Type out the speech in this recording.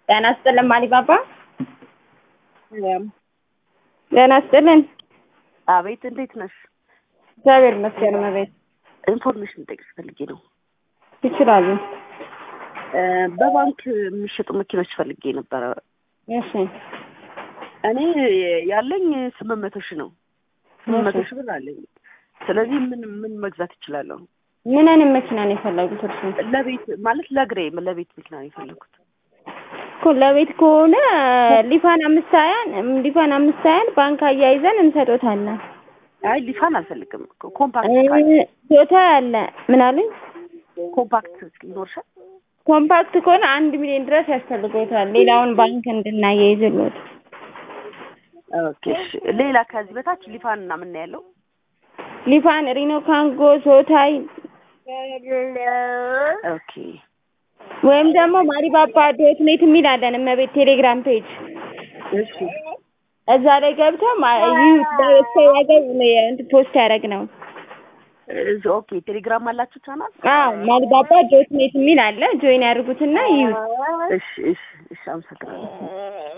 ጤና ይስጥልን ማሊባባ። ጤና ይስጥልን። አቤት፣ እንዴት ነሽ? እግዚአብሔር ይመስገን። መቤት ኢንፎርሜሽን ጠቅስ ፈልጌ ነው። ይችላሉ። በባንክ የሚሸጡ መኪኖች ፈልጌ ነበረ። እሺ እኔ ያለኝ ስምንት መቶ ሺህ ነው። ስምንት መቶ ሺህ ብር አለኝ። ስለዚህ ምን ምን መግዛት እችላለሁ? ምን አይነት መኪና ነው የፈለጉት እርሱ? ለቤት ማለት ለእግሬ ለቤት መኪና ነው የፈለኩት። እኮ ለቤት ከሆነ ሊፋን አምስት ሀያን ሊፋን አምስት ሀያን ባንክ አያይዘን እንሰጦታለን። አይ ሊፋን አልፈልግም። ኮምፓክት ቶታ ያለ ምን አሉኝ? ኮምፓክት ይኖርሻል? ኮምፓክት ከሆነ አንድ ሚሊዮን ድረስ ያስፈልጎታል። ሌላውን ባንክ እንድናያይዝሎት። ኦኬ እሺ። ሌላ ከዚህ በታች ሊፋን እና ምን ያለው? ሊፋን፣ ሪኖ ካንጎ፣ ሶታይ ኦኬ ወይም ደግሞ ማሪባባ ዶት ኔት የሚል አለን እመቤት ቴሌግራም ፔጅ እሺ እዛ ላይ ገብተው ዋጋው ፖስት ያደረግ ነው። እዚ ኦኬ ቴሌግራም አላችሁ ቻናል? አዎ ማሪባባ ዶት ኔት የሚል አለ። ጆይን ያድርጉትና ይዩት። እሺ እሺ እሺ አመሰግናለሁ።